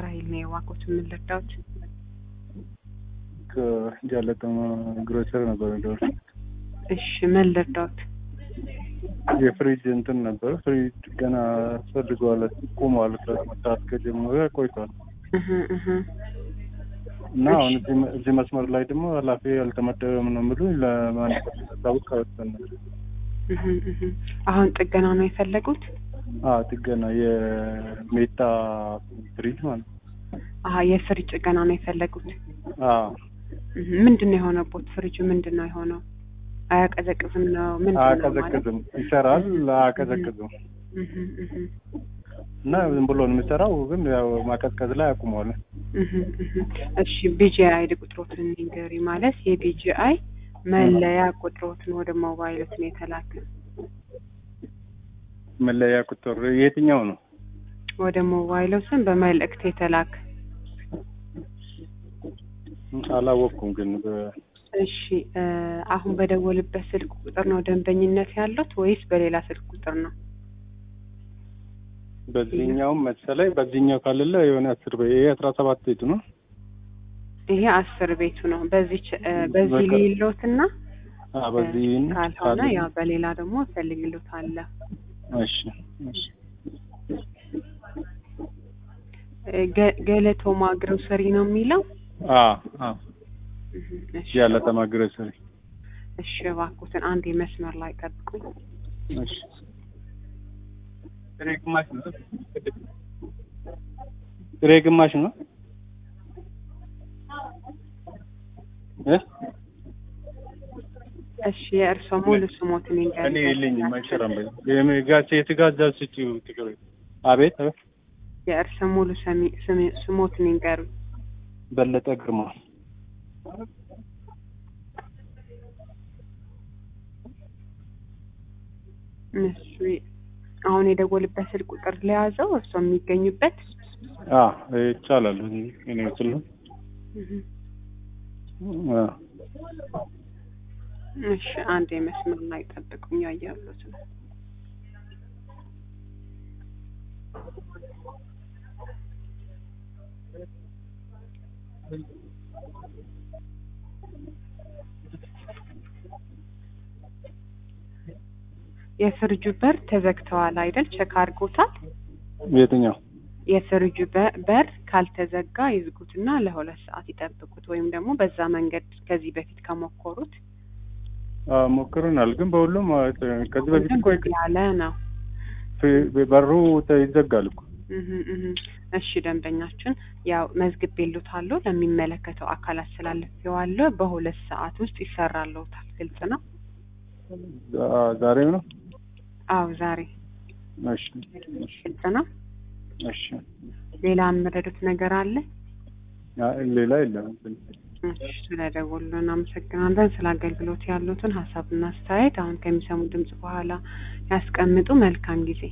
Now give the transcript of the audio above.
ራሂል ነው የዋኮት የምንረዳውት ከጃለተማ ግሮሰር ነበር ደር እሺ ምን ልርዳውት የፍሪጅ እንትን ነበር። ፍሪጅ ገና ፈልገዋል ቆመዋል። ከመስራት ከጀመረ ቆይቷል እህ እህ እና አሁን እዚህ መ- እዚህ መስመር ላይ ደግሞ ኃላፊ ያልተመደበም ነው የሚሉ ለማን ታውቅ ከወሰን እህ እህ አሁን ጥገና ነው የፈለጉት አ ጥገና የሜታ ፍሪጅ ማለት ነው። አሀ የፍሪጅ ጥገና ነው የፈለጉት አ እህ ምንድን ነው የሆነቦት ፍሪጁ ምንድን ነው የሆነው አያቀዘቅዝም ነው ምንድን ነው ማለት አያቀዘቅዝም፣ ይሰራል፣ አያቀዘቅዝም እህ እህ እና ዝም ብሎ ነው የሚሰራው፣ ግን ያው ማቀዝቀዝ ላይ አቁመዋል። እህ እህ እሺ ቢጂአይ ቁጥሮትን ንገሪ ማለት የቢጂአይ መለያ ቁጥሮትን ወደ ሞባይሎት ነው የተላከ መለያ ቁጥር የትኛው ነው? ወደ ሞባይሎትን በመልእክት የተላከ አላወቅኩም ግን በ- እሺ እ አሁን በደወልበት ስልክ ቁጥር ነው ደንበኝነት ያሉት ወይስ በሌላ ስልክ ቁጥር ነው? በዚህኛውም መሰለኝ በዚህኛው ካለለ የሆነ አስር በ ይሄ አስራ ሰባት ቤቱ ነው። ይሄ አስር ቤቱ ነው። በዚህ በዚህ በቃ- ሌሎትና አ በዚህ ካልሆነ ያው በሌላ ደግሞ ፈልግሎት አለ። እሺ እሺ እ ገ- ገለቶማ ግሮሰሪ ነው የሚለው። አ አ እህ እሺ ያለ ተማግረ ሰሪ እሺ እባክዎትን አንድ የመስመር ላይ ጠብቁኝ። እሺ ጥሬ ግማሽ ነው። ጥሬ ግማሽ ነው እ እሺ የእርስዎ ሙሉ ስሞትን እኔ ይንገሩኝ። የለኝም አይሰራም። የጋዜ የትጋዛ ስጪው ትግሬ አቤት አቤት የእርስዎ ሙሉ ሰሚ- ስሚ- ስሞትን ይንገሩኝ። በለጠ ግርማ እሱ አሁን የደወልበት ስልክ ቁጥር ለያዘው እርስዎ የሚገኙበት አ ይቻላል። እኔ ስለ እህ አ እሺ አንድ የመስመር ላይ ጠብቁኝ። ያያሉት ነው የፍርጁ በር ተዘግተዋል አይደል? ቼክ አድርጎታል። የትኛው የፍርጁ በ- በር ካልተዘጋ ይዝጉትና ለሁለት ሰዓት ይጠብቁት፣ ወይም ደግሞ በዛ መንገድ ከዚህ በፊት ከሞከሩት አ ሞክረናል፣ ግን በሁሉም አ፣ ከዚህ በፊት እኮ ዝግ ያለ ነው። ፍ- በሩ ይዘጋል እኮ እህ እህ እሺ ደንበኛችን ያው መዝግብ ቤሉታለሁ ለሚመለከተው አካላት ስላለፈዋለሁ በሁለት ሰዓት ውስጥ ይሰራልዎታል። ግልጽ ነው? ዛ- ዛሬም ነው። አዎ ዛሬ እሺ እሺ ግልጽ ነው። እሺ ሌላ የምረዱት ነገር አለ? አ፣ ሌላ የለም። እሺ ስለደወሉ እናመሰግናለን። ስለ አገልግሎት ያሉትን ሀሳብና አስተያየት አሁን ከሚሰሙ ድምጽ በኋላ ያስቀምጡ። መልካም ጊዜ።